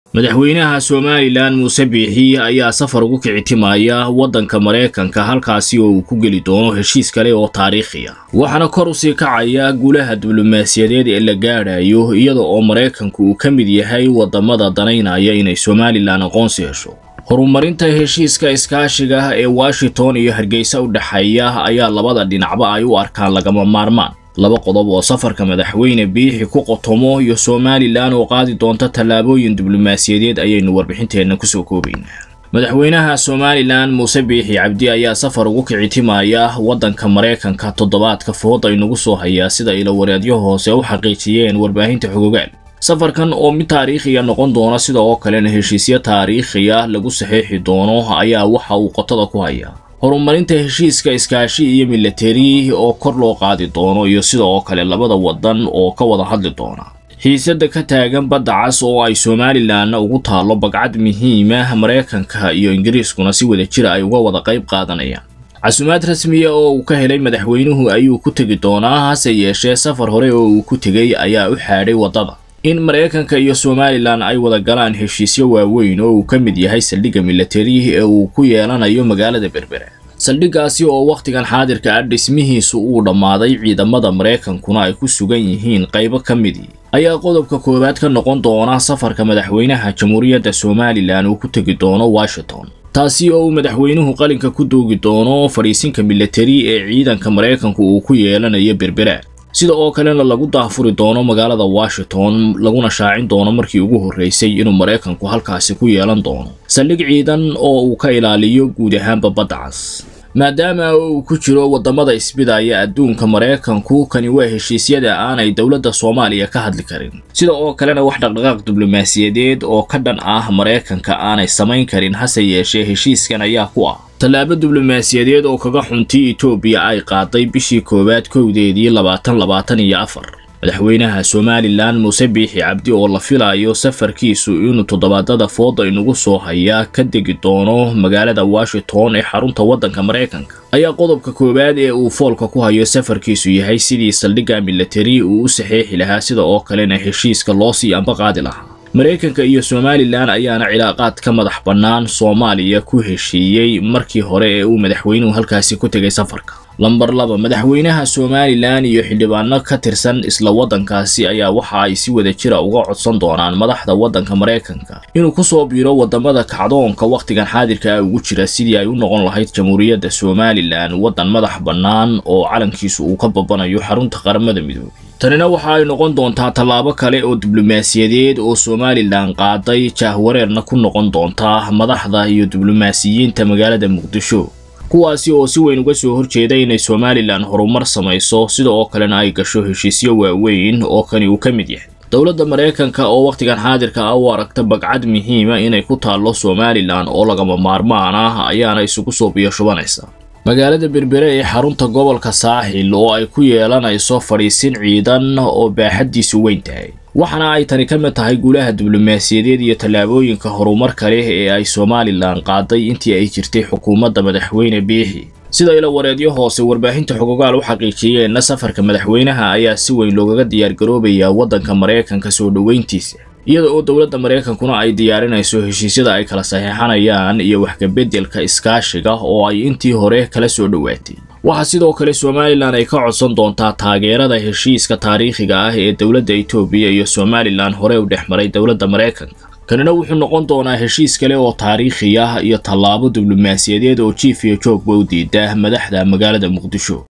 madaxweynaha somalilan muuse biixi ayaa safar ugu kicitimaya waddanka maraykanka halkaasi oo uu ku geli doono heshiis kale oo taariikhi ah waxaana kor usii kacaya guulaha diblomaasiyadeed ee la gaadhayo iyada oo maraykanku uu ka mid yahay waddamada danaynaya inay somalilan aqoonsi hesho horumarinta heshiiska iskaashiga ee washington iyo hargeysa u dhexeeya ayaa labada dhinacba ay u arkaan lagama maarmaan laba qodob oo safarka madaxweyne biixi ku qotomo iyo somalilan oo qaadi doonta tallaabooyin diblomaasiyadeed ayaynu warbixinteenna kusoo koobaynaa madaxweynaha somalilan muuse biixi cabdi ayaa safar ugu kicitimaya waddanka maraykanka toddobaadka food aynugu soo hayaa sida ilawareedyo hoose u xaqiijiyeen warbaahinta xogogaal safarkan oo mid taariikhiya noqon doona sida oo kalena heshiisyo taariikhiya lagu saxiixi doono ayaa waxa uu qotada ku hayaa horumarinta heshiiska iskaashi iyo milatari oo kor loo qaadi doono iyo sida oo kale labada waddan oo ka wada hadli doona xiisadda ka taagan badda cas oo ay somalilanna ugu taallo bagcad muhiima maraykanka iyo ingiriiskuna si wada jira ay uga wada qayb qaadanayaan casumaad rasmiya oo uu ka helay madaxweynuhu ayuu ku tegi doonaa hase yeeshee safar hore oo uu ku tegey ayaa u xaadhay waddada in maraykanka iyo somalilan ay wada galaan heshiisyo waaweyn oo uu ka mid yahay saldhigga milatari ee uu ku yeelanayo magaalada berbera saldhiggaasi oo wakhtigan xaadirka ah dhismihiisu uu dhammaaday ciidamada maraykankuna ay ku sugan yihiin qaybo ka midii ayaa qodobka koowaad ka noqon doona safarka madaxweynaha jamhuuriyadda somalilan uu ku tegi doono washington taasi oo uu madaxweynuhu qalinka ku doogi doono fadhiisinka milatari ee ciidanka maraykanku uu ku yeelanayo berbera sida oo kalena lagu daahfuri doono magaalada washington laguna shaacin doono markii ugu horreysay inuu maraykanku halkaasi ku yeelan doono saldhig ciidan oo uu ka ilaaliyo guud ahaanba badda cas maadaama uu ku jiro waddamada isbidaya adduunka maraykanku kani waa heshiisyada aanay dowladda soomaaliya ka hadli karin sida oo kalena wax dhaqdhaqaaq diblomaasiyadeed oo ka dhan ah maraykanka aanay samayn karin hase yeeshee heshiiskan ayaa ku ah tallaabo diblomaasiyadeed oo kaga xuntii etoobiya ay qaaday bishii koowaad kowdeedii labaatan labaatan iyo afar madaxweynaha somalilan muuse biixi cabdi oo la filayo safarkiisu inuu toddobaadada fooda inugu soo hayaa ka degi doono magaalada washington ee xarunta waddanka maraykanka ayaa qodobka koowaad ee uu foolka ku hayo safarkiisu yahay sidii saldhigga milatari uu u saxeexi lahaa sida oo kalena heshiiska loo sii amba qaadi lahaa maraykanka iyo somalilan ayaana cilaaqaad ka madax bannaan soomaaliya ku heshiiyey markii hore ee uu madaxweynuhu halkaasi ku tegay safarka lambar laba madaxweynaha somalilan iyo xildhibaano ka tirsan isla waddankaasi ayaa waxa ay si wada jira uga codsan doonaan madaxda waddanka maraykanka inuu ku soo biiro waddamada kacdoonka wakhtigan xaadirka ah ugu jira sidii ay u noqon lahayd jamhuuriyadda somalilan waddan madax bannaan oo calankiisu uu ka babanayo xarunta qaramada midoobay tanina waxa ay noqon doontaa tallaabo kale oo diblomaasiyadeed oo somalilan qaaday jaahwareerna ku noqon doontaa madaxda iyo diblomaasiyiinta magaalada muqdisho kuwaasi oo si weyn uga soo horjeeda inay somalilan horumar samayso sida oo kalena ay gasho heshiisyo waaweyn oo kani uu ka mid yahay dowladda maraykanka oo wakhtigan xaadirka ah u aragta bagcad muhiima inay ku taallo somalilan oo lagama maarmaan ah ayaana isugu soo biyashubanaysa magaalada berbere ee xarunta gobolka saaxil oo ay ku yeelanayso fadhiisin ciidan oo baaxaddiisu weyn tahay waxaana ay tani ka mid tahay guulaha diblomaasiyadeed iyo tallaabooyinka horumarka leh ee ay somalilan qaaday intii ay jirtay xukuumadda madaxweyne biixi sida ila wareedyo hoose warbaahinta xogogaal u xaqiijiyeenna safarka madaxweynaha ayaa si weyn loogaga diyaargaroobayaa waddanka maraykanka soo dhoweyntiisa iyada oo dowladda maraykankuna ay diyaarinayso heshiisyada ay kala saxiixanayaan iyo waxkabeddelka iskaashiga oo ay intii hore kala soo dhowaatay waxaa sidoo kale somalilan ay ka codsan doontaa taageerada heshiiska taariikhiga ah ee dowladda etoobiya iyo somalilan hore u dhex maray dowladda maraykanka kanina wuxuu noqon doonaa heshiis kale oo taariikhi ah iyo tallaabo diblomaasiyadeed oo jiif iyo joogba u diida madaxda magaalada muqdisho